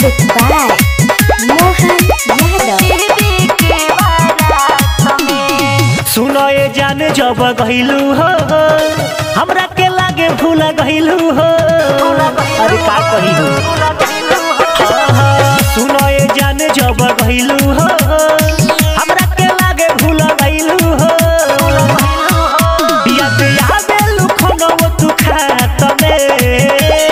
Music by Mohan Yadav. सुनो ये जान जब गहिलू हो हमरा के लागे भूल गहिलू हो अरे का कही हो सुनो ये जान जब गहिलू हो हमरा के लागे भूल गहिलू हो याद आवे लुखनो तू खात में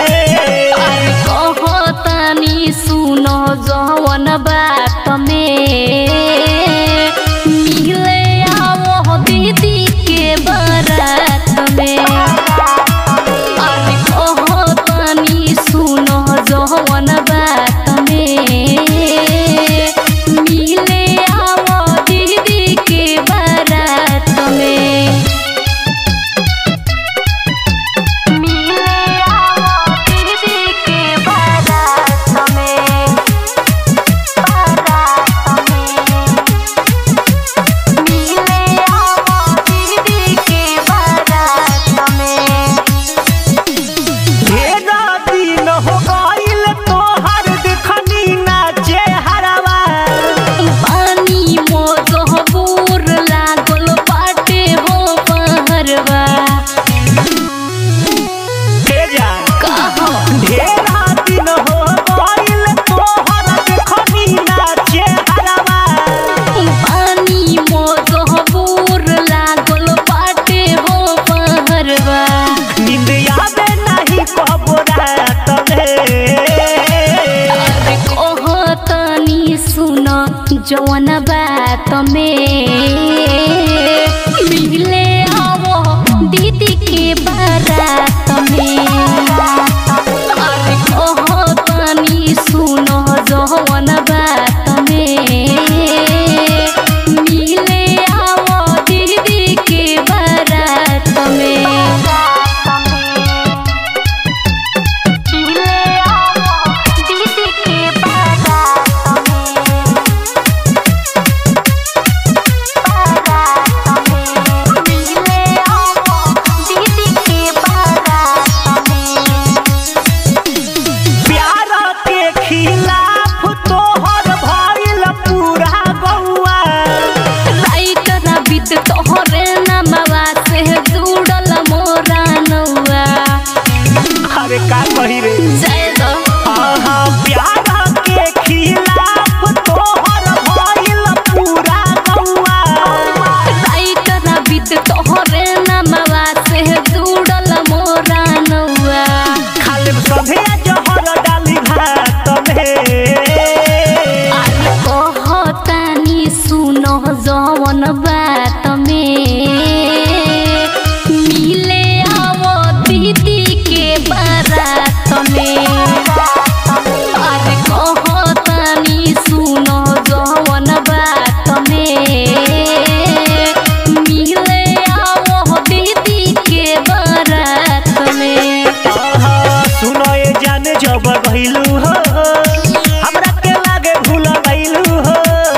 कहतानी सुनो जवन बात में मिले आवो दीदी के बारात में अरे कहतानी सुनो जवन बात में मिले आवो दीदी के बारात में मिले आवो दीदी के बारात में बारात में मिले आवो दीदी के बारात में ढेरा दिन हो गइल तोहर देखनी नाचे हरवा पानी मोजहबूर लागल बाटे हो पहरवा हे जा कहो ढेरा दिन हो गइल तोहर देखनी नाचे हरवा पानी मोजहबूर लागल बाटे हो पहरवा नींद आवे नहीं कबो रात में अरे कहतनी सुन जवन बात में मिले आवो दीदी के बारात में अरे कहतनी सुन जवन बात में मिले आवो दीदी के बारात में मिले आवो दीदी के बारात में बारात में मिले आवो दीदी के बारात में प्यार के खिलाफ तोहर भइल पूरा गौआ राइट ना बीत तोहरे नमवा से जुड़ल मोरा नौआ अरे का कही रे जय दो आहा प्यार के खिलाफ तोहर भइल पूरा गौआ राइट ना बीत तोहरे नमवा से जुड़ल मोरा नौआ खाले सभे जहर डाली भात में अरे कहतानी सुनो जवन बात में मिले आवो दीदी के बारात में अरे कहतानी सुनो जवन बात में मिले आवो दीदी के बारात में आहा, सुनो ये जान जब गइलू हो हमरा के लागे भूल गइलू हो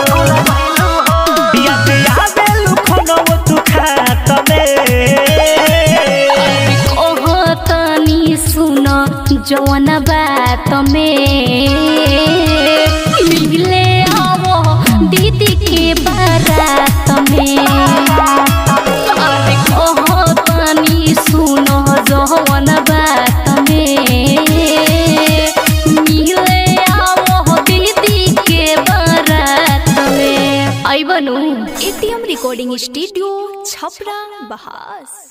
याद आवे लुखनो तू खात में कहतनी सुन जवन बात में मिले आवो दीदी के बारात में अरे कहतनी सुन जवन बात में मिले आवो दीदी के बारात में आई बनू एटीएम रिकॉर्डिंग स्टूडियो छपरा बहास